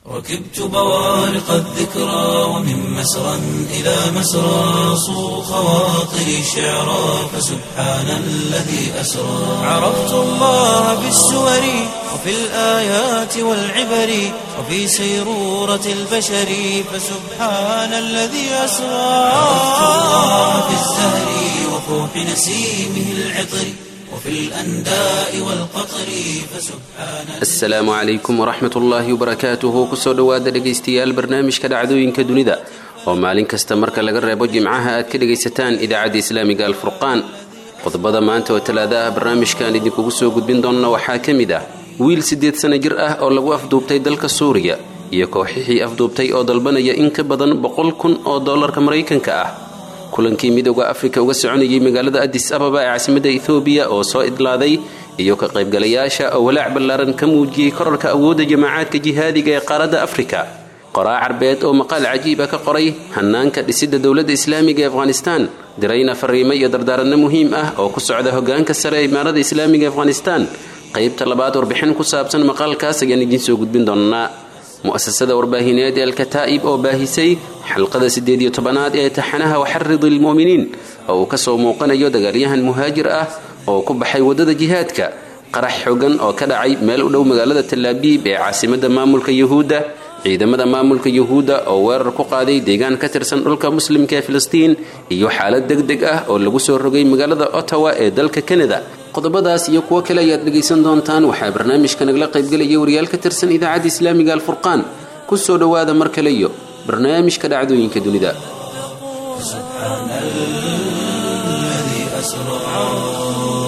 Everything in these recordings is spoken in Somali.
ركبت بوارق الذكرى ومن مسرى إلى مسرى صو خواطري شعرا فسبحان الذي أسرى عرفت الله بالسور وفي الآيات والعبر وفي سيرورة البشر فسبحان الذي أسرى عرفت الله بالزهر وفوح نسيمه العطر وفي الأنداء والقطر فسبحان asalaamu calaykum waraxmat ullaahi wabarakaatuhu kusoo dhowaada dhegaystayaal barnaamijka dhacdooyinka dunida oo maalin kasta marka laga reebo jimcaha aad ka dhegaysataan idaacadda islaamiga alfurqaan qodobada maanta oo talaada ah barnaamijkaan idinkugu soo gudbin doonna waxaa ka mid ah wiil siddeed sana jir ah oo lagu afduubtay dalka suuriya iyo kooxixii afduubtay oo dalbanaya in ka badan boqol kun oo dollarka maraykanka ah kulankii midooda afrika uga soconayay magaalada adis ababa ee caasimadda ethoobiya oo soo idlaaday iyo ka qaybgalayaasha oo walaac ballaaran ka muujiyey korarka awoodda jamaacaadka jihaadiga ee qaaradda afrika qoraa carbeed oo maqaal cajiiba ka qoray hanaanka dhisidda dowladda islaamiga ee afghanistaan dirayna fariimo iyo dardaaranno muhiim ah oo ku socda hoggaanka sare ee imaarada islaamiga ee afghanistaan qaybta labaad warbixin ku saabsan maqaalkaas ayaan idiin soo gudbin doonnaa mu'asasada warbaahineed ee alkataa'ib oo baahisay xalqada siddeed iyo tobanaad ee taxanaha waxaridi lmu'miniin oo uu ka soo muuqanayo dagaalyahan muhaajir ah oo ku baxay waddada jihaadka qarax xogan oo ka dhacay meel u dhow magaalada talaabiib ee caasimadda maamulka yuhuudda ciidamada maamulka yuhuudda oo weerar ku qaaday deegaan ka tirsan dhulka muslimka ee filistiin iyo xaalad deg deg ah oo lagu soo rogay magaalada ottawa ee dalka kanada qodobadaas iyo kuwo kale ayaad dhegaysan doontaan waxaa barnaamijka nagala qaybgelaya wariyaal ka tirsan idaacadda islaamiga alfurqaan ku soo dhowaada mar kale iyo barnaamijka dhacdooyinka dunida سبحان الذي أسرى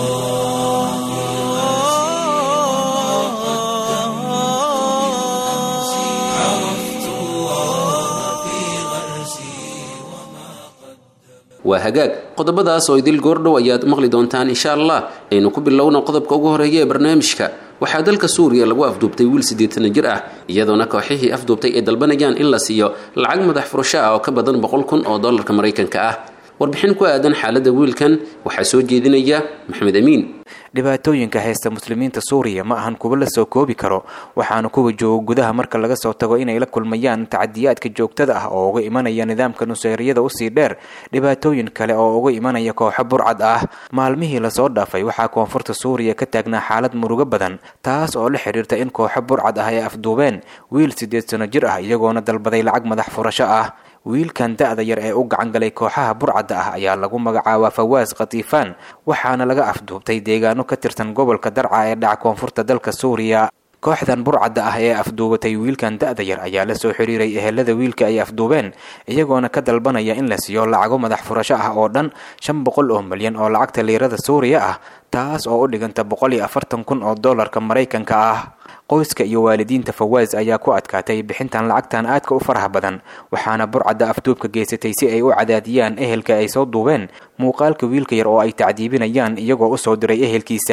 عرفت الله في غرسي وما waa hagaag qodobadaas oo idil goordhow ayaad maqli doontaan insha allah aynu ku bilowna qodobka ugu horeeya ee barnaamijka waxaa dalka suuriya lagu afduubtay wiil siddeetana jir ah iyadoona kooxihii afduubtay ay dalbanayaan in la siiyo lacag madax furasho ah oo ka badan boqol kun oo dollarka maraykanka ah warbixin ku aadan xaaladda wiilkan waxaa soo jeedinaya maxamed amiin dhibaatooyinka haysta muslimiinta suuriya ma ahan kuwa la soo koobi karo waxaana kuwa jooga gudaha marka laga soo tago inay la kulmayaan tacadiyaadka joogtada ah oo uga imanaya nidaamka nuseyriyada usii dheer dhibaatooyin kale oo uga imanaya kooxo burcad ah maalmihii lasoo dhaafay waxaa koonfurta suuriya ka taagnaa xaalad murugo badan taas oo la xidhiirta in kooxo burcad ah ay afduubeen wiil siddeed sano jir ah iyagoona dalbaday lacag madax furasho ah wiilkan da-da yar ee u gacan galay kooxaha burcadda ah ayaa lagu magacaabaa fawaas khatiifaan waxaana laga afduubtay deegaano ka tirsan gobolka darca ee dhaca koonfurta dalka suuriya kooxdan burcadda ah ee afduubatay wiilkan da-da yar ayaa la soo xiriiray ehelada wiilka ay afduubeen iyagoona ka dalbanaya in la siiyo lacago madax furasho ah oo dhan shan boqol oo milyan oo lacagta liirada suuriya ah taas oo u dhiganta boqol iyo afartan kun oo dollarka maraykanka ah qoyska iyo waalidiinta fawaas ayaa ku adkaatay bixintan lacagtan aadka u faraha badan waxaana burcadda afduubka geysatay si ay u cadaadiyaan ehelka ay soo duubeen muuqaalka wiilka yar oo ay tacdiibinayaan iyagoo u soo diray ehelkiisa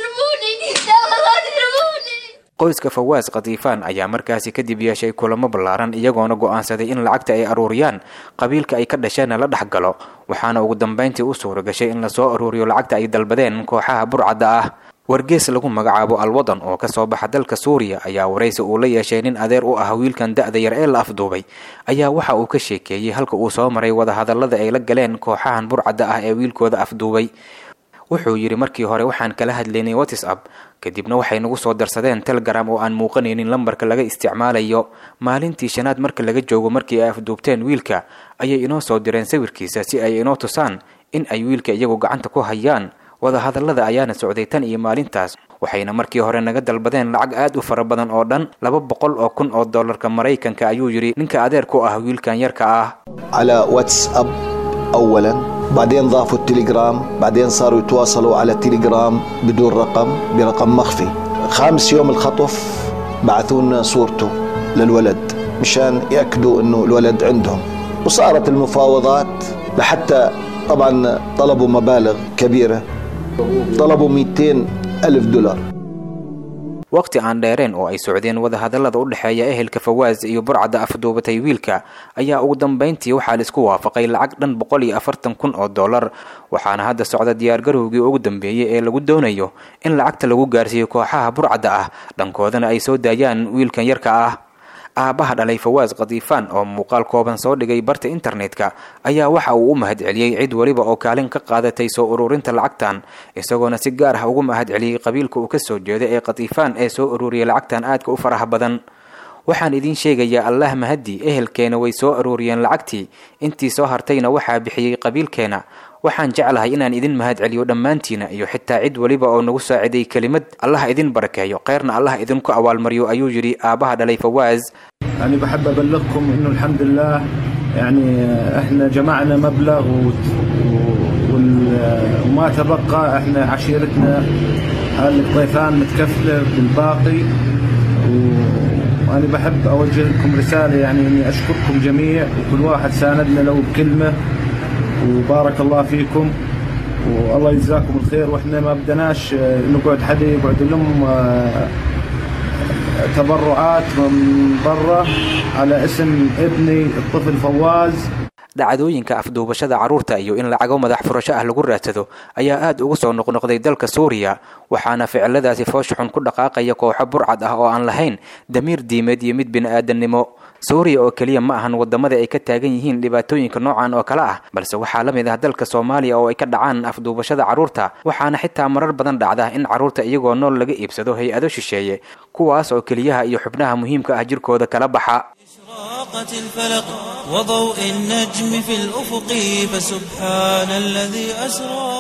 qoyska fawaas khatiifaan ayaa markaasi kadib yeeshay kulamo ballaaran iyagoona go'aansaday in lacagta ay aruuriyaan qabiilka ay ka dhasheenna la dhex galo waxaana ugu dambayntii u suura gashay in lasoo aruuriyo lacagta ay dalbadeen kooxaha burcadda ah wargees lagu magacaabo alwadan oo kasoo baxa dalka suuriya ayaa waraysi uu la yeeshay nin adeer u ah wiilkan da-da yar ee la afduubay ayaa waxa uu ka sheekeeyey halka uu soo maray wadahadallada ay la galeen kooxahan burcadda ah ee wiilkooda afduubay wuxuu yidhi markii hore waxaan kala hadlaynay whatsapp kadibna waxay nagu soo darsadeen telegram oo aan muuqanaynin lambarka laga isticmaalayo maalintii shanaad marka laga joogo markii ay afduubteen wiilka ayay inoo soo direen sawirkiisa si ay inoo tusaan in ay wiilka iyagu gacanta ku hayaan wadahadallada ayaana socday tan iyo maalintaas waxayna markii hore naga dalbadeen lacag aad u fara badan oo dhan laba boqol oo kun oo dollarka maraykanka ayuu yidhi ninka adeer ku ah wiilkan yarka ah على واتساب اولا بعدين ضافوا التليجرام بعدين صاروا يتواصلوا على التليجرام بدون رقم برقم مخفي خامس يوم الخطف بعثوا لنا صورته للولد مشان ياكدوا انه الولد عندهم وصارت المفاوضات لحتى طبعا طلبوا مبالغ كبيره طلبوا 200 ألف دولار waqti aan dheereen oo ay socdeen wadahadallada u dhexeeya ehelka fawaas iyo burcadda afduubatay wiilka ayaa ugu dambayntii waxaa laisku waafaqay lacag dhan boqol iyo afartan kun oo dollar waxaana hadda socda diyaargarowgii ugu dambeeyey ee lagu doonayo in lacagta lagu gaarsiiyo kooxaha burcadda ah dhankoodana ay soo daayaan wiilkan yarka ah aabaha dhalay fawaas khadiifaan oo muuqaal kooban soo dhigay barta internetka ayaa waxa uu u mahadceliyey cid weliba oo kaalin ka qaadatay soo ururinta lacagtan isagoona si gaar ah ugu mahadceliyey qabiilka uu kasoo jeeda ee khadiifaan ee soo ururiyay lacagtan aadka u faraha badan waxaan idiin sheegayaa allah mahaddi ehelkeena way soo aruuriyeen lacagtii intii soo hartayna waxaa bixiyey qabiilkeena waxaan jeclahay inaan idin mahadceliyo dhammaantiina iyo xitaa cid weliba oo nagu saaciday kelimad allah idin barakeeyo kheyrna allah idinku abaalmaryo ayuu yidhi aabaha dhalay fawaas يعني بحب أبلغكم إنه الحمد لله يعني إحنا جمعنا مبلغ و- و- وال- وما تبقى إحنا عشيرتنا الضيفان متكفلة بالباقي و- وأنا بحب أوجه لكم رسالة يعني إني أشكركم جميع وكل واحد ساندنا لو بكلمة وبارك الله فيكم والله يجزاكم الخير واحنا ما بدناش آه، نقعد حدا يقعد يلم آه، تبرعات من برا على اسم ابني الطفل فواز dhacdooyinka afduubashada carruurta iyo in lacago madax furasho ah lagu raadsado ayaa aad ugu soo noqnoqday dalka suuriya waxaana ficiladaasi foosh xun ku dhaqaaqaya kooxo burcad ah oo aan lahayn damiir diimeed iyo mid bini-aadannimo suuriya oo keliya ma ahan wadamada ay ka taagan yihiin dhibaatooyinka noocan oo kale ah balse waxaa la mid ah dalka soomaaliya oo ay ka dhacaan afduubashada carruurta waxaana xitaa marar badan dhacda in carruurta iyagoo nool laga iibsado hay-ado shisheeye kuwaas oo keliyaha iyo xubnaha muhiimka ah jirkooda kala baxa إشراقت الفلق وضوء النجم في الأفق فسبحان الذي أسرى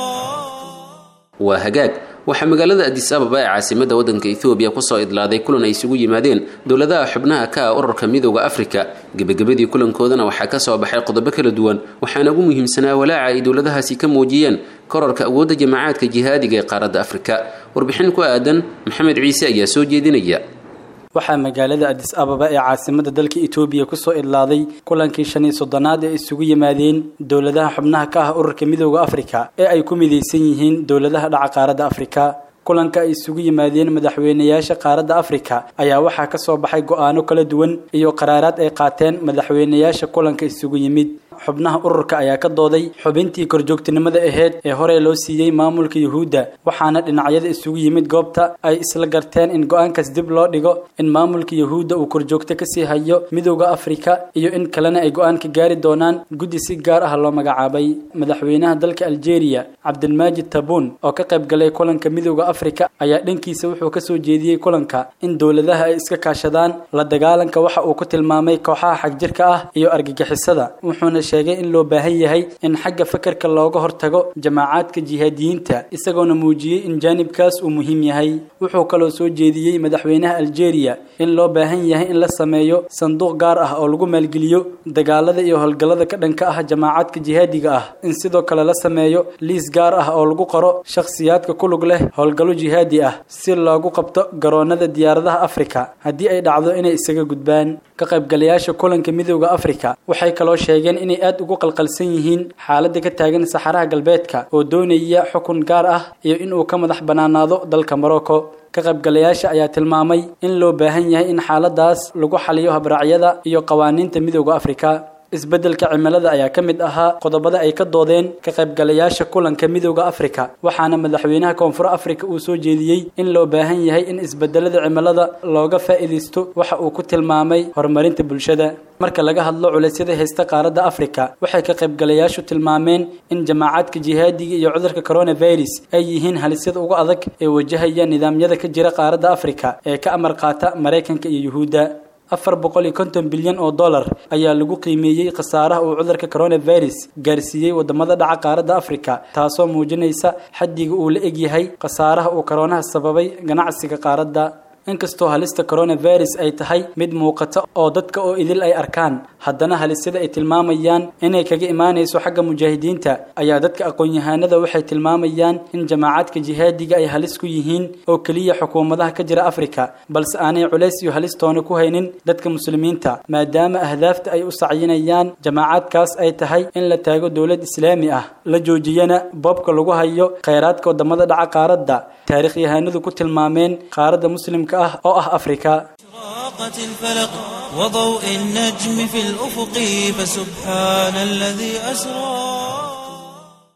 waa hagaag waxaa magaalada adis ababa ee caasimadda waddanka ethoobiya kusoo idlaaday kulan ay isugu yimaadeen dowladaha xubnaha ka ah ururka midooda afrika gebagabadii kulankoodana waxaa ka soo baxay qodobo kala duwan waxaana ugu muhiimsanaa walaaca ay dowladahaasi ka muujiyeen korarka awoodda jamacaadka jihaadiga ee qaaradda afrika warbixin ku aadan maxamed ciise ayaa soo jeedinaya waxaa magaalada adis ababa ee caasimada dalka etoobiya kusoo idlaaday kulankii shan iyo soddonaad ee isugu yimaadeen dowladaha xubnaha ka ah ururka midooda afrika ee ay ku midaysan yihiin dowladaha dhaca qaaradda afrika kulanka ay isugu yimaadeen madaxweynayaasha qaaradda afrika ayaa waxaa ka soo baxay go-aano kala duwan iyo qaraaraad ay qaateen madaxweynayaasha kulanka isugu yimid xubnaha ururka ayaa ka dooday xubintii korjoogtinimada aheyd ee horey loo siiyey maamulka yuhuudda waxaana dhinacyada isugu yimid goobta ay isla garteen in go-aankaas dib loo dhigo in maamulka yuhuudda uu korjoogto kasii hayo midooda afrika iyo in kalena ay go-aan ka gaari doonaan guddi si gaar ah loo magacaabay madaxweynaha dalka algeria cabdilmaajid tabuun oo ka qayb galay kulanka midooda afrika ayaa dhankiisa wuxuu kasoo jeediyey kulanka in dowladaha ay iska kaashadaan la dagaalanka waxa uu ku tilmaamay kooxaha xagjirka ah iyo argagixisada wuxuuna sheegay in loo baahan yahay in xagga fakarka looga hortago jamaacaadka jihaadiyiinta isagoona muujiyey in jaanibkaas uu muhiim yahay wuxuu kaloo soo jeediyey madaxweynaha algeria in loo baahan yahay in la sameeyo sanduuq gaar ah oo lagu maalgeliyo dagaalada iyo howlgallada ka dhanka ah jamaacaadka jihaadiga ah in sidoo kale la sameeyo liis gaar ah oo lagu qoro shakhsiyaadka ku lug leh howlgallo jihaadi ah si loogu qabto garoonada diyaaradaha afrika haddii ay dhacdo inay isaga gudbaan ka qaybgalayaasha kulanka midooda afrika waxay kaloo sheegeen inay aad ugu qalqalsan yihiin xaaladda ka taagan saxaraha galbeedka oo doonaya xukun gaar ah iyo inuu ka madax bannaanaado dalka morocco ka qaybgalayaasha ayaa tilmaamay in loo baahan yahay in xaaladaas lagu xaliyo habraacyada iyo qawaaniinta midooda afrika isbeddelka cimilada ayaa ka mid ahaa qodobada ay ka doodeen ka qaybgalayaasha kulanka midooda afrika waxaana madaxweynaha koonfur afrika uu soo jeediyey in loo baahan yahay in isbedelada cimilada looga faa'iidaysto waxa uu ku tilmaamay horumarinta bulshada marka laga hadlo culeysyada haysta qaaradda afrika waxay ka qaybgalayaashu tilmaameen in jamaacaadka jihaadiga iyo cudurka coronavirus ay yihiin halisyada ugu adag ee wajahaya nidaamyada ka jira qaaradda afrika ee ka amar qaata maraykanka iyo yuhuudda afar boqol iyo konton bilyan oo dollar ayaa lagu qiimeeyey khasaaraha uu cudurka coronavirus gaarsiiyey wadamada dhaca qaaradda afrika taasoo muujinaysa xaddiga uu la egyahay khasaaraha uu koronaha sababay ganacsiga qaaradda inkastoo halista coronavirus ay tahay mid muuqata oo dadka oo idil ay arkaan haddana halisyada ay tilmaamayaan inay kaga imaanayso xagga mujaahidiinta ayaa dadka aqoon-yahanada waxay tilmaamayaan in jamaacadka jihaadiga ay halis ku yihiin oo keliya xukuumadaha ka jira afrika balse aanay culays iyo halistoona ku haynin dadka muslimiinta maadaama ahdaafta ay u sacyinayaan jamaacadkaas ay tahay in la taago dowlad islaami ah la joojiyana boobka lagu hayo khayraadka wadamada dhaca qaaradda taarikhyahanadu ku tilmaameen qaaradda muslimka ah oo ah afrika إشراقت الفلق وضوء النجم في الأفق فسبحان الذي أسرى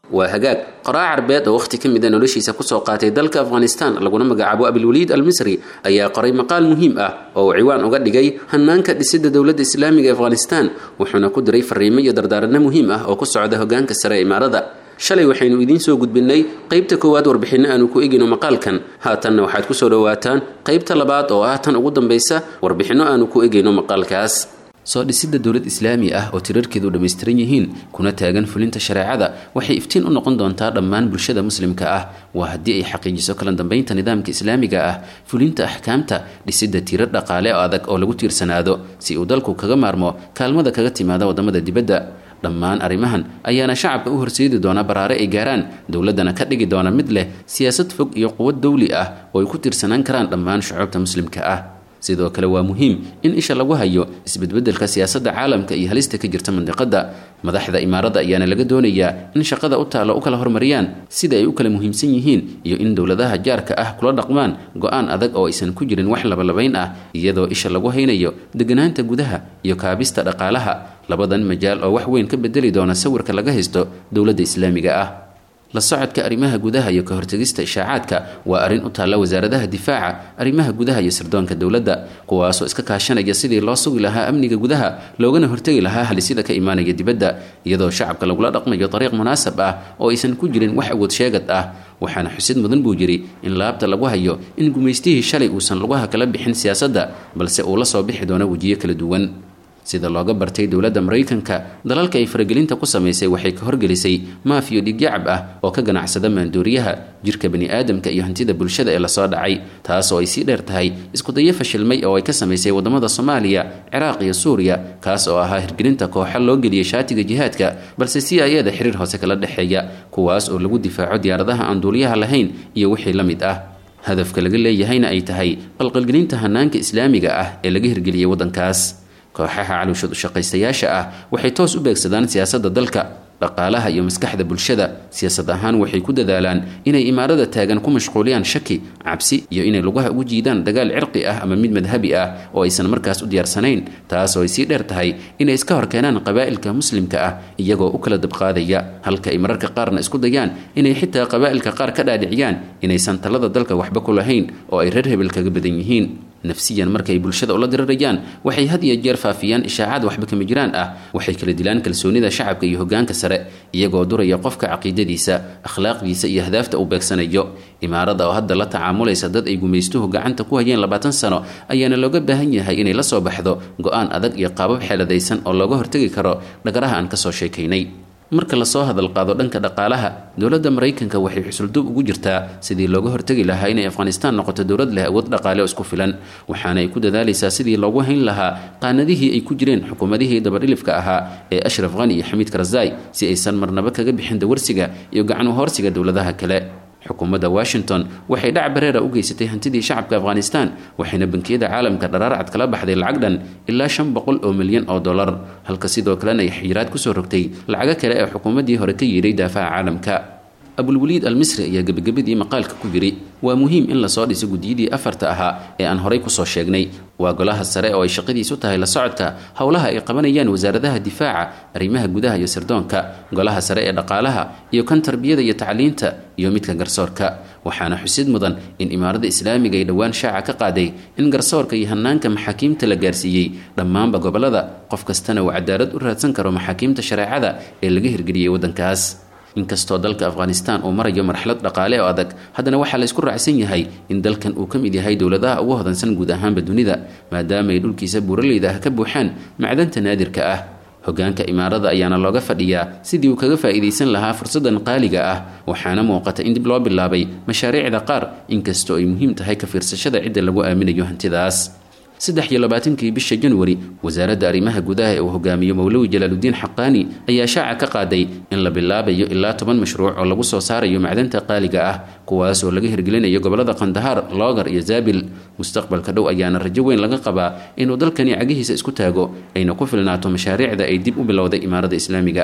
waa hagaag qoraa carbeed oo wakhti ka mida noloshiisa kusoo qaatay dalka afghanistan laguna magacaabo abilwaliid almisri ayaa qoray maqaal muhiim ah oo uu ciwaan uga dhigay hanaanka dhisidda dowladda islaamiga ee afghanistan wuxuuna ku diray fariimo iyo dardaaranno muhiim ah oo ku socda hogaanka sare ee imaarada shalay waxaynu idiin soo gudbinnay qaybta koowaad warbixinno aanu ku egino maqaalkan haatanna waxaad kusoo dhowaataan qaybta labaad oo ah tan ugu dambaysa warbixinno aanu ku egayno maqaalkaas soo dhisidda dowlad islaami ah oo tirarkeedu dhammaystiran yihiin kuna taagan fulinta shareecada waxay iftiin u noqon doontaa dhammaan bulshada muslimka ah waa haddii ay xaqiijiso kala dambaynta nidaamka islaamiga ah fulinta axkaamta dhisidda tirar dhaqaale oo adag oo lagu tiirsanaado si uu dalku kaga maarmo kaalmada kaga timaada waddamada dibadda dhammaan arrimahan ayaana shacabka u horseedi doona baraare ay gaaraan dowladdana ka dhigi doona mid leh siyaasad fog iyo quwad dawli ah oo ay ku tiirsanaan karaan dhammaan shucuubta muslimka ah sidoo kale waa muhiim in isha lagu hayo isbedbedelka siyaasadda caalamka iyo halista ka jirta mandiqadda madaxda imaaradda ayaana laga doonayaa in shaqada u taalo u kala hormariyaan sida ay u kala muhiimsan yihiin iyo in dowladaha jaarka ah kula dhaqmaan go-aan adag oo aysan ku jirin wax labalabayn ah iyadoo isha lagu haynayo deganaanta gudaha iyo kaabista dhaqaalaha labadan majaal oo wax weyn ka bedeli doona sawirka laga haysto dowladda islaamiga ah la socodka arrimaha gudaha iyo ka hortegista ishaacaadka waa arrin u taalla wasaaradaha difaaca arrimaha gudaha iyo sirdoonka dowladda kuwaasoo iska kaashanaya sidii loo sugi lahaa amniga gudaha loogana hortegi lahaa halisida ka imaanaya dibadda iyadoo shacabka lagula dhaqmayo dariiq munaasab ah oo aysan ku jirin wax awood sheegad ah waxaana xusid mudan buu yidhi in laabta lagu hayo in gumaystihii shalay uusan lugaha kala bixin siyaasadda balse uu la soo bixi doono wejiyo kala duwan sida looga bartay dowladda maraykanka dalalka ay faragelinta ku samaysay waxay ka horgelisay maafiyo dhigyacab ah oo ka ganacsada maandooriyaha jirka bani aadamka iyo hantida bulshada ee lasoo dhacay taas oo ay sii dheer tahay iskudayo fashilmay oo ay ka samaysay waddamada soomaaliya ciraaq iyo suuriya kaas oo ahaa hirgelinta kooxa loo geliyay shaatiga jihaadka balse c i eda xiriir hoose kala dhexeeya kuwaas oo lagu difaaco diyaaradaha aan duuliyaha lahayn iyo wixii la mid ah hadafka laga leeyahayna ay tahay qalqalgelinta hanaanka islaamiga ah ee laga hirgeliyay waddankaas kooxaha caluushad ushaqaystayaasha ah waxay toos u beegsadaan siyaasadda dalka dhaqaalaha iyo maskaxda bulshada siyaasad ahaan waxay ku dadaalaan inay imaarada taagan ku mashquuliyaan shaki cabsi iyo inay lugaha ugu jiidaan dagaal cirqi ah ama mid madhabi ah oo aysan markaas u diyaarsanayn taas oo ay sii dheer tahay inay iska horkeenaan qabaa'ilka muslimka ah iyagoo u kala dabqaadaya halka ay mararka qaarna isku dayaan inay xitaa qabaa'ilka qaar ka dhaadhiciyaan inaysan talada dalka waxba ku lahayn oo ay reer hebel kaga badan yihiin nafsiyan markay bulshada ula dirirayaan waxay had iyo jeer faafiyaan ishaacaad waxba kama jiraan ah waxay kala dilaan kalsoonida shacabka iyo hogaanka sare iyagoo duraya qofka caqiidadiisa akhlaaqdiisa iyo ahdaafta uu beegsanayo imaarada oo hadda la tacaamulaysa dad ay gumaystuhu gacanta ku hayeen labaatan sano ayaana looga baahan yahay inay la soo baxdo go-aan adag iyo qaabab xeeladaysan oo looga hortegi karo dhagaraha aan kasoo sheekaynay marka lasoo hadal qaado dhanka dhaqaalaha dowladda maraykanka waxay xusuldub ugu jirtaa sidii looga hortegi lahaa inay afghanistaan noqoto dowlad leh awood dhaqaale oo isku filan waxaana ay ku dadaalaysaa sidii loogu hayn lahaa qaanadihii ay ku jireen xukuumadihii dabadhilifka ahaa ee ashraf khani iyo xamiid karzai si aysan marnaba kaga bixin dawarsiga iyo gacan uhoorsiga dowladaha kale xukuumadda washington waxay dhac bareera u geysatay hantidii shacabka afghanistan waxayna bankiyada caalamka dharaarcad kala baxday lacag dhan ilaa shan boqol oo milyan oo dollar halka sidoo kalena ay xiyiraad kusoo rogtay lacago kale ee xukuumaddii hore ka yiiday daafaha caalamka abulwaliid almisri ayaa gebagabadii maqaalka ku yidhi waa muhiim in lasoo dhiso guddiyadii afarta ahaa ee aan horay kusoo sheegnay waa golaha sare oo ay shaqadiisu tahay la socodka howlaha ay qabanayaan wasaaradaha difaaca arrimaha gudaha iyo sirdoonka golaha sare ee dhaqaalaha iyo kan tarbiyada iyo tacliinta iyo midka garsoorka waxaana xusid mudan in imaaradda islaamiga ay dhowaan shaaca ka qaaday in garsoorka iyo hanaanka maxaakiimta la gaarsiiyey dhammaanba gobolada qof kastana uu cadaalad u raadsan karo maxaakiimta shareecada ee laga hirgeliyey waddankaas inkastoo dalka afghanistan uu marayo marxalad dhaqaale oo adag haddana waxaa laysku raacsan yahay in dalkan uu ka mid yahay dowladaha ugu hodansan guud ahaanba dunida maadaama ay dhulkiisa buuraleyda ah ka buuxaan macdanta naadirka ah hogaanka imaarada ayaana looga fadhiyaa sidii uu kaga faa'iidaysan lahaa fursadan qaaliga ah waxaana muuqata in dib loo bilaabay mashaariicda qaar inkastoo ay muhiim tahay ka fiirsashada cidda lagu aaminayo hantidaas saddex iyo labaatankii bisha januari wasaaradda arrimaha gudaha ee uu hogaamiyo mowlawi jalaaludiin xaqaani ayaa shaaca ka qaaday in la bilaabayo ilaa toban mashruuc oo lagu soo saarayo macdanta qaaliga ah kuwaas oo laga hirgelinayo gobolada kandahaar loogar iyo zaabil mustaqbalka dhow ayaana rajo weyn laga qabaa inuu dalkani cagihiisa isku taago ayna ku filnaato mashaariicda ay dib u bilowday imaaradda islaamiga ah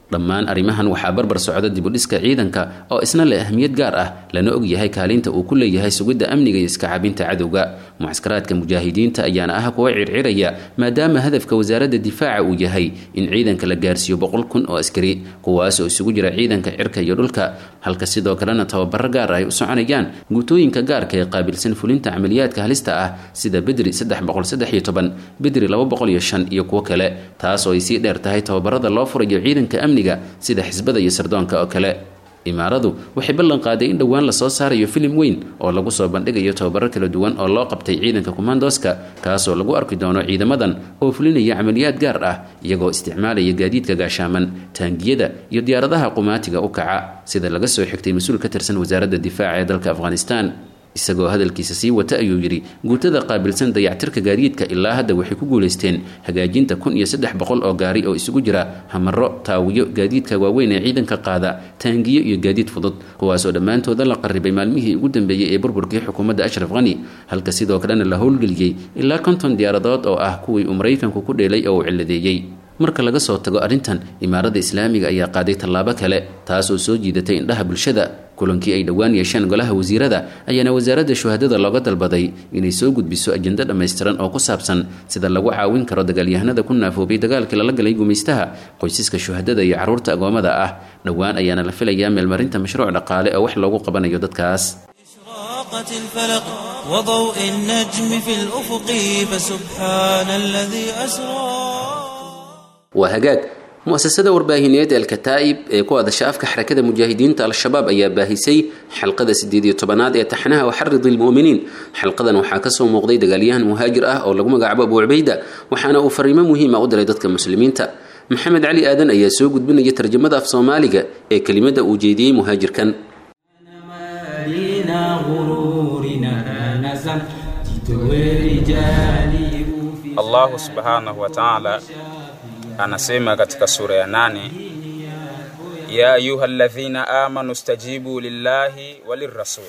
dhammaan arrimahan waxaa barbar socda dibudhiska ciidanka oo isna leh ahmiyad gaar ah lana og yahay kaalinta uu ku leeyahay sugidda amniga iyo iska cabinta cadowga mucskaraadka mujaahidiinta ayaana ah kuwa circiraya maadaama hadafka wasaaradda difaaca uu yahay in ciidanka la gaarsiiyo boqol kun oo askari kuwaas oo isugu jira ciidanka cirka iyo dhulka halka sidoo kalena tababaro gaar ay u soconayaan guutooyinka gaarka ee qaabilsan fulinta camaliyaadka halista ah sida bedri bedri iyo kuwo kale taas oo ay sii dheer tahay tababarada loo furayo ciidanka amniga sida xisbada iyo sardoonka oo kale imaaradu waxay ballan qaaday in dhowaan lasoo saarayo filim weyn oo lagu soo bandhigayo tababaro kala duwan oo loo qabtay ciidanka kumandoska kaasoo lagu arki doono ciidamadan oo fulinaya camaliyaad gaar ah iyagoo isticmaalaya gaadiidka gaashaaman taangiyada iyo diyaaradaha qumaatiga u kaca sida laga soo xigtay mas-uul ka tirsan wasaaradda difaaca ee dalka afghanistan isagoo hadalkiisa sii wata ayuu yidhi guutada qaabilsan dayactirka gaadiidka ilaa hadda waxay ku guulaysteen hagaajinta kun iyo saddex boqol oo gaari oo isugu jira hamaro taawiyo gaadiidka waaweyn ee ciidanka qaada taangiyo iyo gaadiid fudud kuwaasoo dhammaantooda la qarribay maalmihii ugu dambeeyey ee burburkii xukuumadda ashraf khani halka sidoo kalena la howlgeliyey ilaa konton diyaaradood oo ah kuwii uu maraykanku ku dheelay oo uu ciladeeyey marka laga soo tago arrintan imaaradda islaamiga ayaa qaaday tallaabo kale taas oo soo jiidatay indhaha bulshada kulankii ay dhowaan yeesheen golaha wasiirada ayaana wasaaradda shuhadada looga dalbaday inay soo gudbiso ajendo dhammaystiran oo ku saabsan sida lagu caawin karo dagaalyahanada ku naafoobay dagaalkii lala galay gumaystaha qoysaska shuhadada iyo carruurta agoomada ah dhowaan ayaana la filayaa meelmarinta mashruuc dhaqaale oo wax loogu qabanayo dadkaas إشراقت الفلق وضوء النجم في الأفق فسبحان الذي أسرى waa hagaag mu-asasada warbaahineed alkataa'ib ee ku hadasha afka xarakada mujaahidiinta al-shabaab ayaa baahisay xalqada sideed iyo tobanaad ee taxnaha waxaridi lmu'miniin xalqadan waxaa kasoo muuqday dagaalyahan muhaajir ah oo lagu magacaabo abu cubayda waxaana uu fariimo muhiima u diray dadka muslimiinta maxamed cali aadan ayaa soo gudbinaya tarjamada af soomaaliga ee kelimada uu jeediyey muhaajirkan Allahu subhanahu wa ta'ala anasema katika sura ya nane ya ayuhalladhina amanu stajibu lillahi walirrasul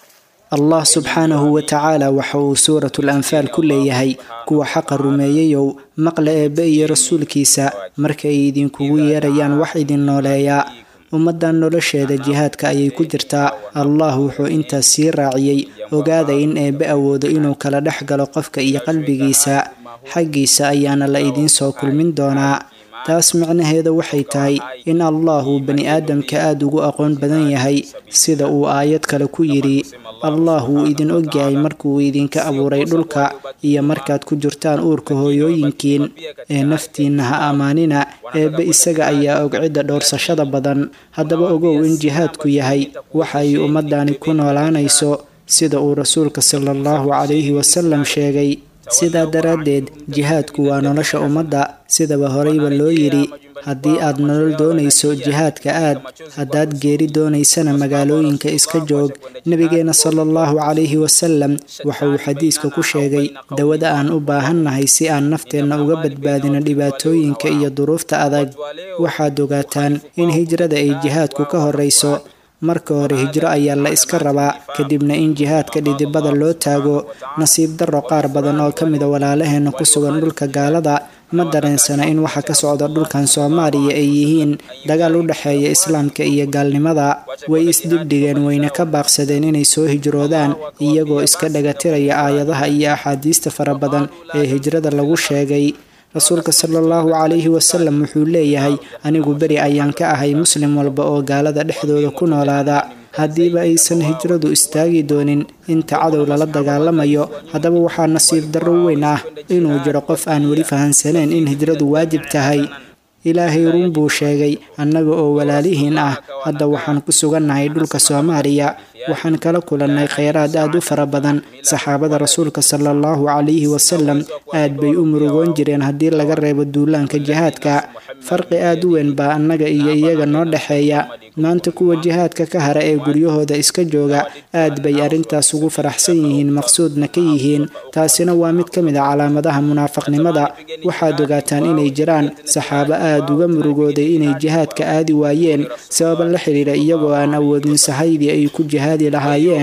allah subxaanahu wa tacaala waxa uu suuratul anfaal ku leeyahay kuwa xaqa rumeeyayow maqla eebbe iyo rasuulkiisa markay idinkugu yeerayaan wax idin nooleeyaa ummaddan nolosheeda jihaadka ayay ku jirtaa allah wuxuu intaas sii raaciyey ogaada in eebbe awoodo inuu kala dhex galo qofka iyo qalbigiisa xaggiisa ayaana la idiin soo kulmin doonaa taas micnaheeda waxay tahay in allah uu bani aadamka aada ugu aqoon badan yahay sida uu aayad kale ku yidhi allah wuu idin ogyahay markuu idinka abuuray dhulka iyo markaad ku jirtaan uurka hooyooyinkiin ee naftiinna ha ammaanina eebbe isaga ayaa og cidda dhowrsashada badan haddaba ogow in jihaadku yahay waxa ay ummadani ku noolaanayso sida uu rasuulka sala allahu calayhi wasalam sheegay sidaa daraaddeed jihaadku waa nolosha ummadda sidaba horeyba loo yidhi haddii aad nolol doonayso jihaadka aad haddaad geeri doonaysana magaalooyinka iska joog nebigeenna sala allahu calayhi wasalam waxa uu xadiiska ku sheegay dawada aan u baahannahay si aan nafteenna uga badbaadino dhibaatooyinka iyo duruufta adag waxaad ogaataan in hijrada ay jihaadku ka horrayso marka hore hijro ayaa la iska rabaa kadibna in jihaadka dhidibada loo taago nasiib darro qaar badan oo ka mida walaalaheenna ku sugan dhulka gaalada ma dareensana in waxa ka socda dhulkan soomaaliya ay yihiin dagaal u dhexeeya islaamka iyo gaalnimada way isdibdhigeen wayna ka baaqsadeen inay soo hijroodaan iyagoo iska dhagatiraya aayadaha iyo axaadiista fara badan ee hijrada lagu sheegay rasuulka sala allahu calayhi wasalam wuxuu leeyahay anigu beri ayaan ka ahay muslim walba oo gaalada dhexdooda ku noolaada haddiiba aysan hijradu istaagi doonin inta cadow lala dagaalamayo haddaba waxaa nasiib darro weyn ah inuu jiro qof aan weli fahansaneen in hijradu waajib tahay ilaahay run buu sheegay annaga oo walaalihiin ah hadda waxaan ku sugannahay dhulka soomaaliya waxaan kala kulannay kheyraad aad u fara badan saxaabada rasuulka sala allahu calayhi wasalam aad bay u murugoon jireen haddii laga reebo duulaanka jihaadka farqi aad u weyn baa annaga iyo iyaga noo dhexeeya maanta kuwa jihaadka ka hara ee guryahooda iska jooga aad bay arrintaas ugu faraxsan yihiin maqsuudna ka yihiin taasina waa mid ka mid a calaamadaha munaafaqnimada waxaad ogaataan inay jiraan saxaabo aad uga murugooday inay jihaadka aadi waayeen sababa la xidhiira iyagoo aan awoodin sahaydii ay ku jihaadi lahaayeen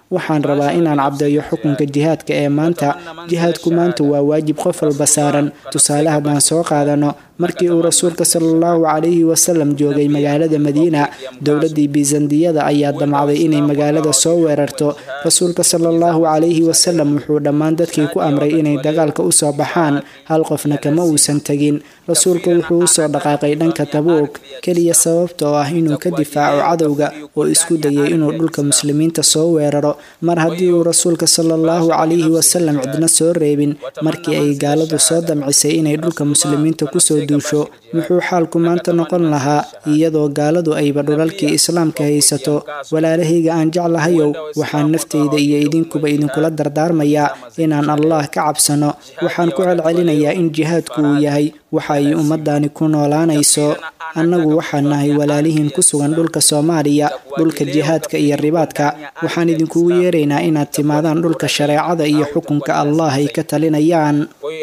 waxaan rabaa inaan cabdeeyo xukunka jihaadka ee maanta jihaadku maanta waa waajib qof walba saaran tusaale haddaan soo qaadano markii uu rasuulka sala allahu calayhi wasalam joogay magaalada madiina dowladdii biisandiyada ayaa damacday inay magaalada soo weerarto rasuulka sala allahu calayhi wasalam wuxuu dhammaan dadkii ku amray inay dagaalka usoo baxaan hal qofna kama uusan tegin rasuulku wuxuu usoo dhaqaaqay dhanka tabuuk keliya sababta oo ah inuu ka difaaco cadowga oo isku dayay inuu dhulka muslimiinta soo weeraro mar haddii uu rasuulka sala allahu calayhi wasalam cidna soo reebin markii ay gaaladu soo damcisay inay dhulka muslimiinta kusoo duusho muxuu xaalku maanta noqon lahaa iyadoo gaaladu ayba dhulalkii islaamka haysato walaalahayga aan jeclahayow waxaan naftayda iyo idinkuba idinkula dardaarmayaa inaan allah ka cabsano waxaan ku celcelinayaa in jihaadku uu yahay waxa ay ummadani ku noolaanayso annagu waxaan nahay walaalihiin ku sugan dhulka soomaaliya dhulka jihaadka iyo ribaadka waxaan idinkugu yeeraynaa inaad timaadaan dhulka shareecada iyo xukunka allah ay ka talinayaan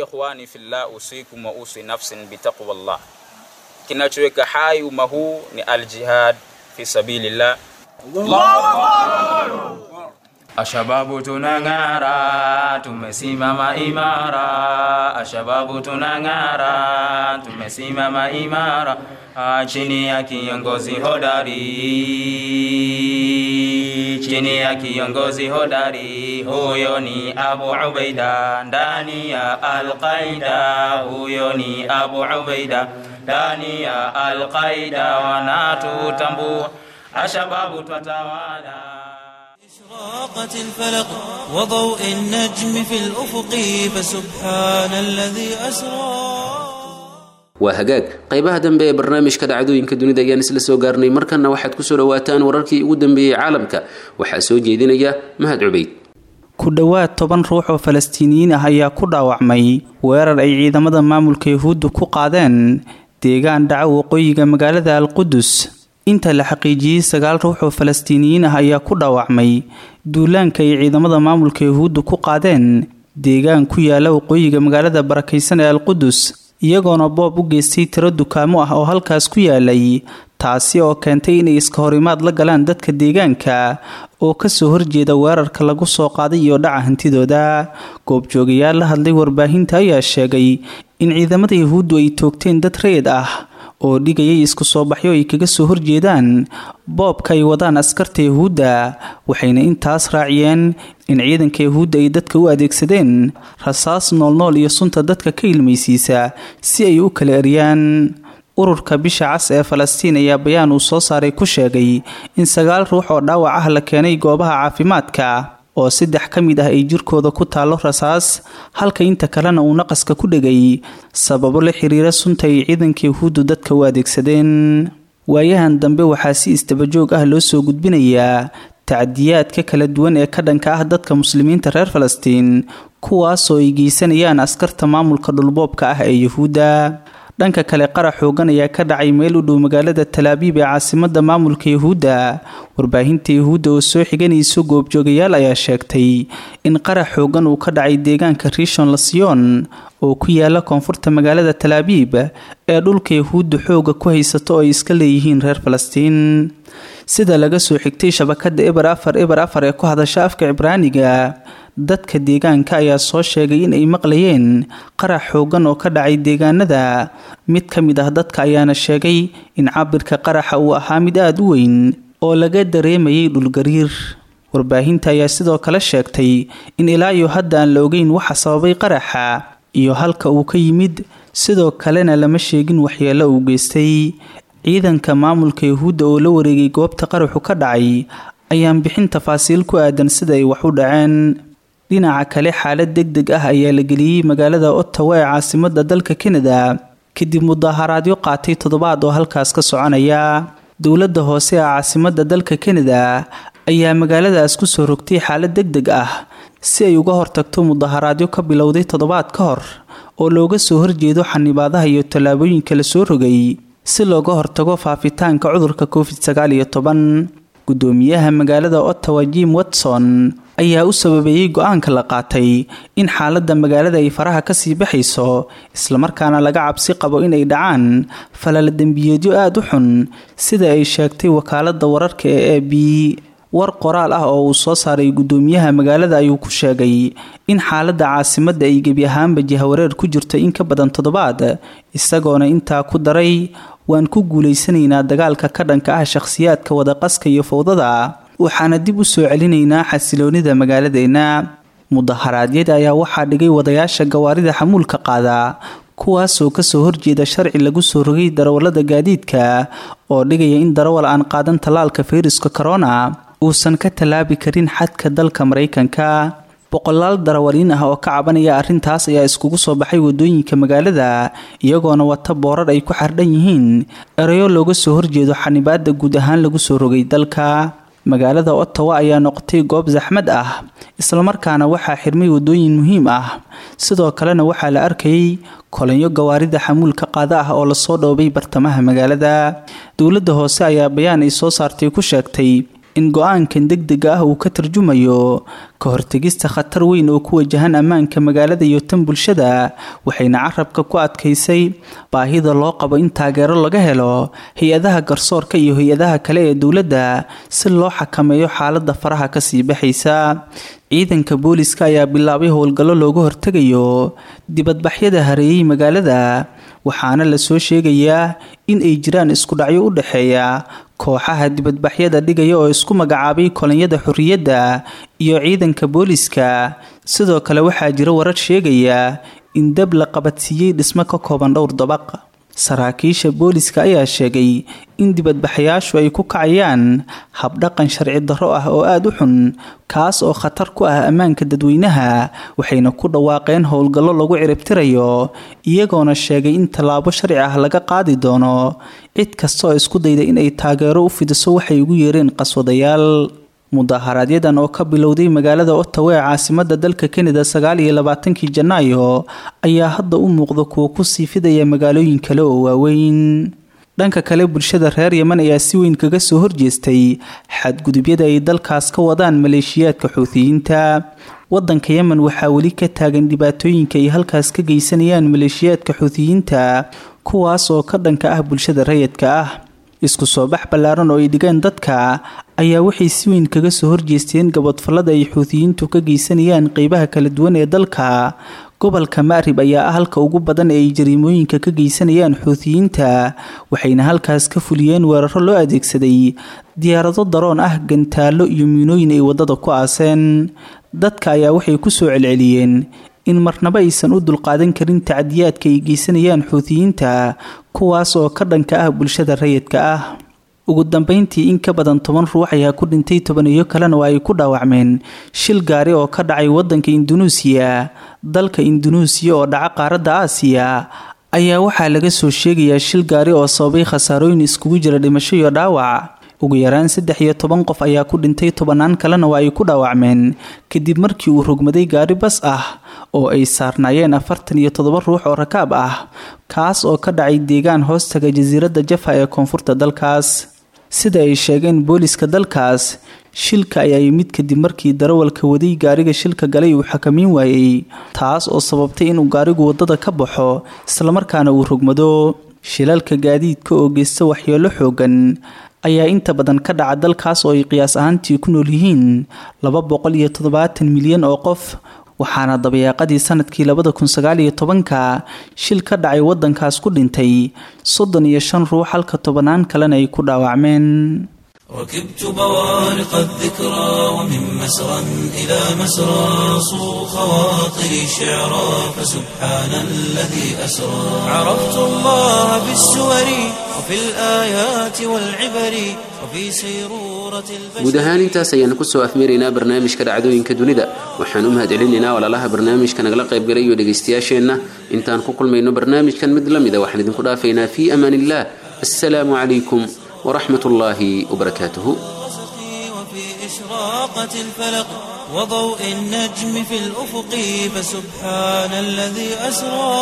kinachoweka hai umma huu ni aljihad fi sabilillah Ashababu tunang'ara, tumesimama imara. Ashababu tunang'ara, tumesimama imara. Ah, chini ya kiongozi hodari, chini ya kiongozi hodari, huyo ni Abu Ubaida ndani ya Al-Qaida, huyo ni Abu Ubaida ndani ya Al-Qaida, wanatutambua ashababu twatawala إشراقت الفلق وضوء النجم في الأفق فسبحان الذي أسرى waa hagaag qaybaha dambe ee barnaamijka dhacdooyinka dunida ayaan isla soo gaarnay markanna waxaad kusoo dhawaataan wararkii ugu dambeeyey caalamka waxaa soo jeedinaya mahad cubayd ku dhowaad toban ruux oo falastiiniyiin ah ayaa ku dhaawacmay weerar ay ciidamada maamulka yahuuddu ku qaadeen deegaan dhaca waqooyiga magaalada alqudus inta la xaqiijiyey sagaal ruux oo falastiiniyiin ah ayaa ku dhaawacmay duulaanka ay ciidamada maamulka yahuuddu ku qaadeen deegaan ku yaala waqooyiga magaalada barakaysan ee alqudus iyagoona boob u geystay tiro dukaamo ah oo halkaas ku yaalay taasi oo keentay inay iska horimaad la galaan dadka deegaanka oo kasoo horjeeda weerarka lagu soo qaaday iyo dhaca hantidooda goobjoogayaal la hadlay warbaahinta ayaa sheegay in ciidamada yahuuddu ay toogteen dad rayid ah oo dhigayay isku soo baxyo ay kaga soo horjeedaan boobka ay wadaan askarta yahuudda waxayna intaas raaciyeen in ciidanka yahuudda ay dadka u adeegsadeen rasaas noolnool iyo sunta dadka ka ilmaysiisa si ay u kala eryaan ururka bisha cas ee falastiin ayaa bayaan uu soo saaray ku sheegay in sagaal ruux oo dhaawac ah la keenay goobaha caafimaadka oo saddex ka mid ah ay jirkooda ku taallo rasaas halka inta kalena uu naqaska ku dhegay sababo la xiriira sunta ay ciidanka yahuuddu dadka u adeegsadeen waayahan dambe waxaa si isdabajoog ah loo soo gudbinayaa tacdiyaadka kala duwan ee ka dhanka ah dadka muslimiinta reer falastiin kuwaasoo ay geysanayaan askarta maamulka dhulboobka ah ee yahuudda dhanka kale qarax xoogan ayaa ka dhacay meel u dhow magaalada talaabiib ee caasimada maamulka yahuudda warbaahinta yahuudda oo soo xiganayso goobjoogayaal ayaa sheegtay in qarax xoogan uu ka dhacay deegaanka rishon lasiyon oo ku yaala koonfurta magaalada talaabiib ee dhulka yahuudda xooga ku haysato oo ay iska leeyihiin reer falastiin sida laga soo xigtay shabakada eber afar eber afar ee ku hadasha afka cibraaniga dadka deegaanka ayaa soo sheegay in ay maqlayeen qarax xoogan oo ka dhacay deegaanada mid ka mid ah dadka ayaana sheegay in cabirka qaraxa uu ahaa mid aada u weyn oo laga dareemayay dhulgariir warbaahinta ayaa sidoo kale sheegtay in ilaa iyo hadda aan la ogeyn waxa sababay qaraxa iyo halka uu ka yimid sidoo kalena lama sheegin waxyeelo uu geystay ciidanka maamulka yahuudda oo la wareegay goobta qaraxu ka dhacay ayaan bixin tafaasiil ku aadan sida ay wax u dhaceen dhinaca kale xaalad deg deg ah ayaa la geliyey magaalada ottawa ee caasimada dalka kanada kadib mudaaharaadyo qaatay toddobaad oo halkaas ka soconaya dowladda hoose ee caasimada dalka kanada ayaa magaaladaas kusoo rogtay xaalad deg deg ah si ay uga hortagto mudaharaadyo ka bilowday toddobaad ka hor oo looga soo horjeedo xanibaadaha iyo tallaabooyinka la soo rogay si looga hortago faafitaanka cudurka covid sagaal iyo toban gudoomiyaha magaalada ottawa jim watson ayaa u sababeeyey go-aanka la qaatay in xaaladda magaalada ay faraha kasii baxayso islamarkaana laga cabsi qabo inay dhacaan falala dembiyeedyo aada u xun sida ay sheegtay wakaalada wararka ee a b war qoraal ah oo uu soo saaray guddoomiyaha magaalada ayuu ku sheegay in xaaladda caasimadda ay gebi ahaanba jihawareer ku jirto in ka badan toddobaad isagoona intaa ku daray waan ku guulaysanaynaa dagaalka ka dhanka ah shakhsiyaadka wadaqaska iyo fowdada waxaana dib u soo celinaynaa xasiloonida magaaladeenna mudaharaadyada ayaa waxaa dhigay wadayaasha gawaarida xamuulka qaada kuwaasoo kasoo horjeeda sharci lagu soo rogay darawallada gaadiidka oo dhigaya in darawal aan qaadan tallaalka fayruska corona uusan ka tallaabi karin xadka dalka maraykanka boqolaal darawaliin ah oo ka cabanaya arrintaas ayaa iskugu soo baxay wadooyinka magaalada iyagoona wata boorar ay ku xardhan yihiin erayo looga soo horjeedo xanibaada guud ahaan lagu soo rogay dalka magaalada ottawa ayaa noqotay goob saxmad ah islamarkaana waxaa xirmay wadooyin muhiim ah sidoo kalena waxaa la arkayay kolanyo gawaarida xamuulka qaada ah oo lasoo dhoobay bartamaha magaalada dowladda hoose ayaa bayaan ay soo saartay ku sheegtay in go-aankan degdega ah uu ka tarjumayo ka hortegista khatar weyn oo ku wajahan ammaanka magaalada iyo tan bulshada waxayna carabka ku adkaysay baahida loo qabo in taageero laga helo hay-adaha garsoorka iyo hay-adaha kale ee dowladda si loo xakameeyo xaalada faraha kasii baxaysa ciidanka booliska ayaa bilaabay howlgallo looga hortegayo dibadbaxyada hareeyey magaalada waxaana lasoo sheegayaa in ay jiraan iskudhacyo u dhexeeya kooxaha dibadbaxyada dhigaya oo isku magacaabay kolonyada xorriyadda iyo ciidanka booliska sidoo kale waxaa jira warar sheegaya in dab la qabadsiiyey dhismo ka kooban dhowr dabaq saraakiisha booliska ayaa sheegay in dibadbaxayaashu ay ku kacayaan habdhaqan sharci darro ah oo aada u xun kaas oo khatar ku ah ammaanka dadweynaha waxayna ku dhawaaqeen howlgallo lagu ciribtirayo iyagoona sheegay in tallaabo sharci ah laga qaadi doono cid kasta oo isku dayda inay taageero u fidiso waxay ugu yeereen qaswadayaal mudaaharaaadyadan oo ka bilowday magaalada ottawa ee caasimada dalka kanada sagaal iyo labaatankii janaayo ayaa hadda u muuqda kuwa kusii fidaya magaalooyin kale oo waaweyn dhanka kale bulshada reer yeman ayaa si weyn kaga soo horjeestay xadgudubyada ay dalkaas ka wadaan maleeshiyaadka xuutiyiinta wadanka yemen waxaa weli ka taagan dhibaatooyinka ay halkaas ka geysanayaan maleeshiyaadka xuutiyiinta kuwaas oo ka dhanka ah bulshada rayidka ah isku soo bax ballaaran oo ay dhigeen dadka ayaa waxay si weyn kaga soo horjeesteen gabadfallada ay xuutiyiintu ka geysanayaan qeybaha kala duwan ee dalka gobolka maarib ayaa ah halka ugu badan ee ay jariimooyinka ka geysanayaan xuutiyiinta waxayna halkaas ka fuliyeen weeraro loo adeegsaday diyaarado daroon ah gantaallo iyo miinooyin ay waddada ku aaseen dadka ayaa waxay ku soo celceliyeen in marnaba aysan u dulqaadan karin tacadiyaadka ay geysanayaan xuutiyiinta kuwaas oo ka dhanka ah bulshada rayidka ah ugu dambeyntii in ka badan toban ruux ayaa ku dhintay tobaniyo kalena oo ay ku dhaawacmeen shil gaari oo ka dhacay wadanka indunuusiya dalka indunuusiya oo dhaca qaaradda aasiya ayaa waxaa laga soo sheegayaa shil gaari oo sababay khasaarooyin iskugu jira dhimasho iyo dhaawac ugu yaraan saddex iyo toban qof ayaa ku dhintay tobanaan kalena oo ay ku dhaawacmeen kadib markii uu rogmaday gaari bas ah oo ay saarnaayeen afartan iyo toddoba ruux oo rakaab ah kaas oo ka dhacay deegaan hoostaga jasiiradda jafa ee koonfurta dalkaas sida ay sheegeen booliska dalkaas shilka ayaa yimid kadib markii darawalka waday gaariga shilka galay uu xakamiin waayey taas oo sababtay inuu gaarigu waddada ka baxo islamarkaana uu rogmado shilalka gaadiidka oo geysta waxyeelo xoogan ayaa inta badan ka dhaca dalkaas oo ay qiyaas ahaantii ku nool yihiin laba boqol iyo toddobaatan milyan oo qof waxaana dabayaaqadii sanadkii labada kun sagaal iyo tobanka shil ka dhacay wadankaas ku dhintay soddon iyo shan ruux halka tobanaan kalena ay ku dhaawacmeen ركبت بوارق الذكرى ومن مسرى إلى مسرى صو خواطري شعرا فسبحان الذي أسرى عرفت الله في السور وفي الآيات والعبر وفي سيرورة guud ahaan intaas ayaanu kusoo afmeeraynaa barnaamijka dhacdooyinka dunida waxaan u mahadcelinaynaa walaalaha barnaamijka nagala qaybgalay iyo dhegaystayaasheenna intaan ku kulmayno barnaamijkan mid la mida waxaan idinku dhaafaynaa fii amaan illah assalaamu calaykum waraxmat ullaahi wabarakaatuhu وفي إشراقة الفلق وضوء النجم في الأفق فسبحان الذي أسرى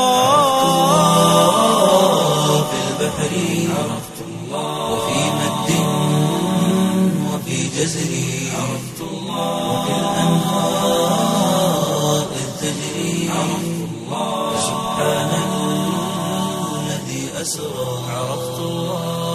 في البحر عرفت الله وفي مد وفي جزر عرفت الله وفي الأنهار إذ تجري عرفت الله فسبحان الذي أسرى عرفت الله